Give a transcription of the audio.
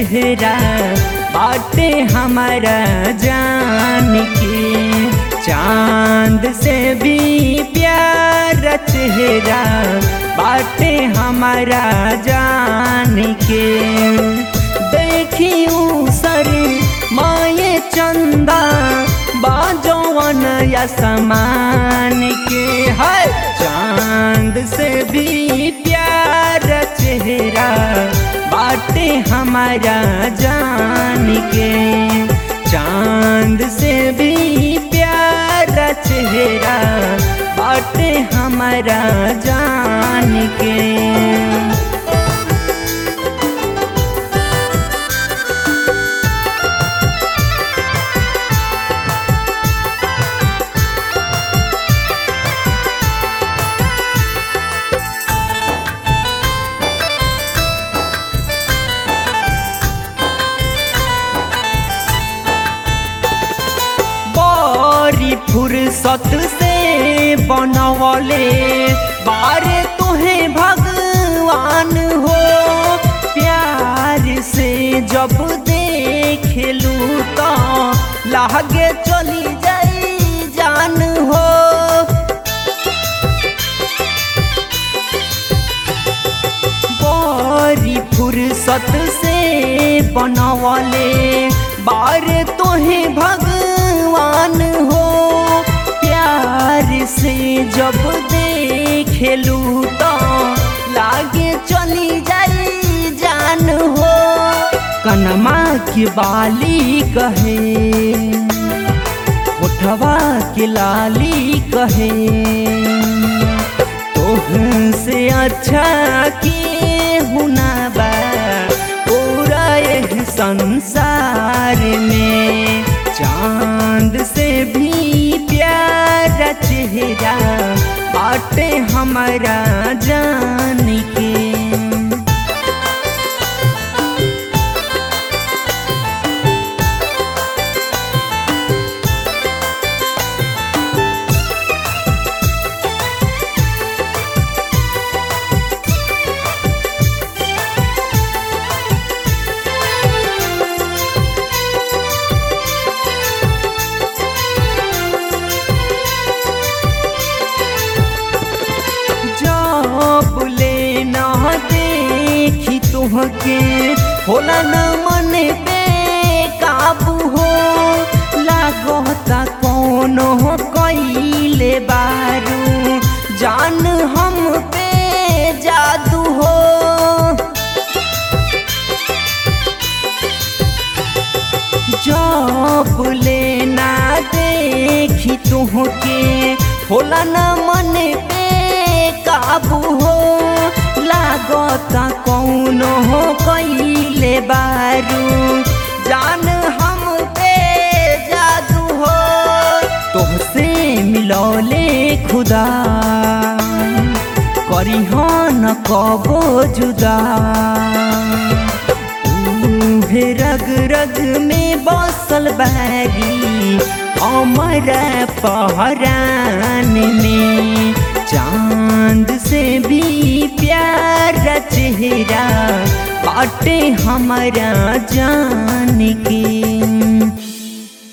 चेहरा बाटे हमारा जान के चांद से भी प्यारा चेहरा बाटे हमारा जान के देखियो सर माये चंदा बाजोवन या समान के है चांद से भी प्यारा चेहरा बाटे हमारा जान के चांद से भी प्यारा चेहरा बाटे हमारा जान के बड़ी फुर्सत से बनवले बारे तुहे भगवान हो प्यार से जब देखलू तो लागे चली जाई जान हो बड़ी फुर्सत से बनवले बार तोहे भगवान हो प्यार से जब देखलू तो लागे चली जाई जान हो कनमा की बाली कहे उठवा के लाली कहे तोह से अच्छा के हुना बा पूरा यह संसार में चांद से भी प्यारा चेहरा बाटे हमारा जान के बुले ना देखी तुहके होला न मन पे काबू हो लागता कौनो कैले बारू जान हम पे जादू हो जब लेना देखी तुहके होला न मन पे काबू हो लागता कौनो हो कैले बारू जान हम पे जादू हो तोहसे मिलौले खुदा करी न कबो जुदा उहे रग रग में बसल बारी हमारा पहरान में चांद से भी प्यारा चेहरा बाटे हमारा जान के